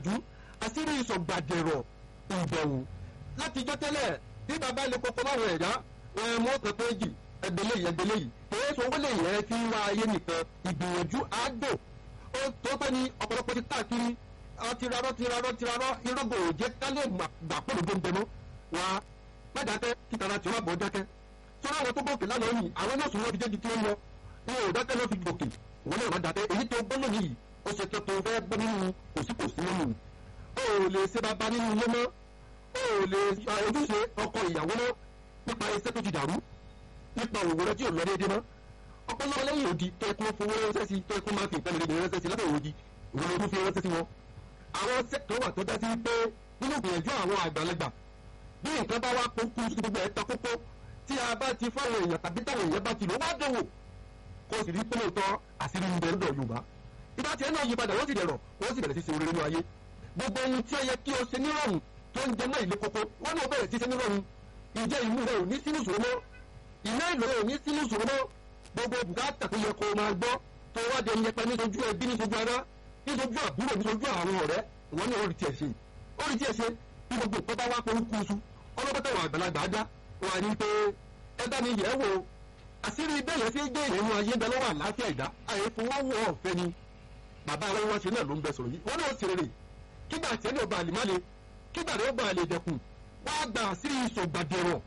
gbìyànjú àṣírí ìsọ̀gbàdẹ̀rọ̀ ìbẹ̀wò látijọ́ tẹ́lẹ̀ bí bàbá ilé kọ́kọ́ bá wọ ẹ̀dá wọn mú ọkàn péjì ẹgbẹ́lẹ́ yìí ẹgbẹ́lẹ́ yìí èyí sọ wọlé yẹn fi ń wá ayé nìkan ìgbìyànjú àádọ́ ó tó pẹ́ ní ọ̀pọ̀lọpọ̀ ti káàkiri tirarọ́ tirarọ́ tirarọ́ irọ́gò òjẹ́ kálẹ̀ gbà pọ̀lú gbẹ̀ngbẹ̀ mọ́ wá má dákẹ́ kíkàrà tí wọ́n bọ̀ dákẹ́ sọ́nà àwọn tó gòkè lánàá yìí àwọn náà sùn wọ́n fi jẹ́jú tí wọ́n lọ wọn ò dákẹ́ ló fi gòkè wọn náà má dákẹ́ èyí tó gbọ́ lónìí yìí ó ṣe tó tó fẹ́ gbọ́ nínú kòsíkòsí nínú o ò lè ṣe bàbá nínú ilé mọ́ o ò lè ojúṣe ọkọ ìyàwó mọ́ nípa iṣẹ́ tó ti dàrú nípa òwò rẹ tí ò lọ déédé mọ́ ọpọlọpọ lẹ́yìn òdi tó ẹkún fowó ránṣẹ́ sí tó ẹkún máa fi nǹkan lè ránṣẹ́ sí lábẹ́ òdi ìwọ ló fi ránṣẹ́ sí wọn. àwọn sẹ́kítọ̀ wà tó dá sí pé nínú ìgbìyànjú àwọn àgbàlagbà bí nǹkan bá wá kókó sí gbogbo ẹ̀ ta kókó tí a bá ti fáwọn èèyàn tàbí táwọn èèyàn bá ti lò wá dòwò kó o sì rí pínlẹ̀ tọ́ àṣírí ń bẹ lọ́dọ̀ Yorùbá ìbá tiẹ̀ náà yí padà wọ́n sì dẹ̀rọ̀ wọ́n sì bẹ̀rẹ̀ sí ṣe oore nínú ayé gbogbo ohun tí ó yẹ kí o ṣe nírọ̀rùn tó ń jẹ mọ́ ìlé kókó wọ́n náà bẹ̀rẹ̀ sí ṣe nírọ̀rùn ìjẹ́ ìmú rẹ̀ ò ní sínú ìṣòro mọ́ ìná ìlò rẹ̀ ò ní sínú ìṣòro mọ́ gbogbo bùkátà tó yẹ kó o máa gbọ́ tó wá dé yẹpẹ nítojú ẹbí nítojú ara nítojú àbúrò nítojú àwọn ọ̀rẹ́ wọn ní orí tiẹ̀ ṣe orí tiẹ̀ ṣe bí gbogbo ìpẹ́ bá wá pé ń kúsu ọlọ́pẹ́tẹ̀ wà àgbàlagbà á dá wà ní pé ẹ bá mi yẹ̀ wò àṣírí bẹ́ẹ̀ yẹn fi gbé ìrìn ayé bẹ lọ́wọ́ àlàáfíà ìdá àyẹ̀fowówó ọ̀fẹ́ ni bàbá àwọn wọn ṣe náà ló ń bẹ sọ̀rọ̀ yìí wọn náà ṣe rere kígbà tí ẹni ọba àlìmále kígbà rẹ ọba àlè dẹkùn wá gba àṣírí ìṣògbàdẹrọ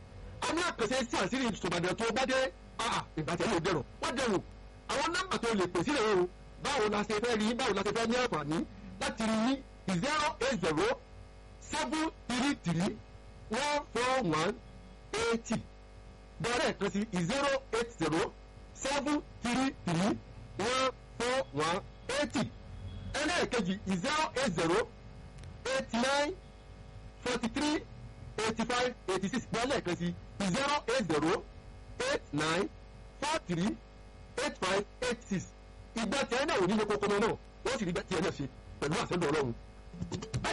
a ní àkànṣe sí àṣírí ìṣògbàdẹrọ tó bá dé ìbàjẹ́ ló dẹrọ wọ́n dẹrù àwọn nọ́mbà tó lè pè sílẹ̀ o báwo la ṣe fẹ́ rí báwo la ṣe fẹ́ ní àǹfààní láti rí ní zero eight zero seven three three one four one eighty bẹ́ẹ̀rẹ̀ kan sí zero eight zero seven three three one four one eighty ẹlẹ́ẹ̀kejì zero eight zero eight nine forty three eighty five eighty six bẹ́ẹ̀lẹ̀ kan sí zero eight zero eight nine four three eight five eight six ìgbà tí ẹ náà ò ní lè kókó náà wọ́n sì rí gbà tí ẹ náà ṣe pẹ̀lú àṣẹ ọlọ́run.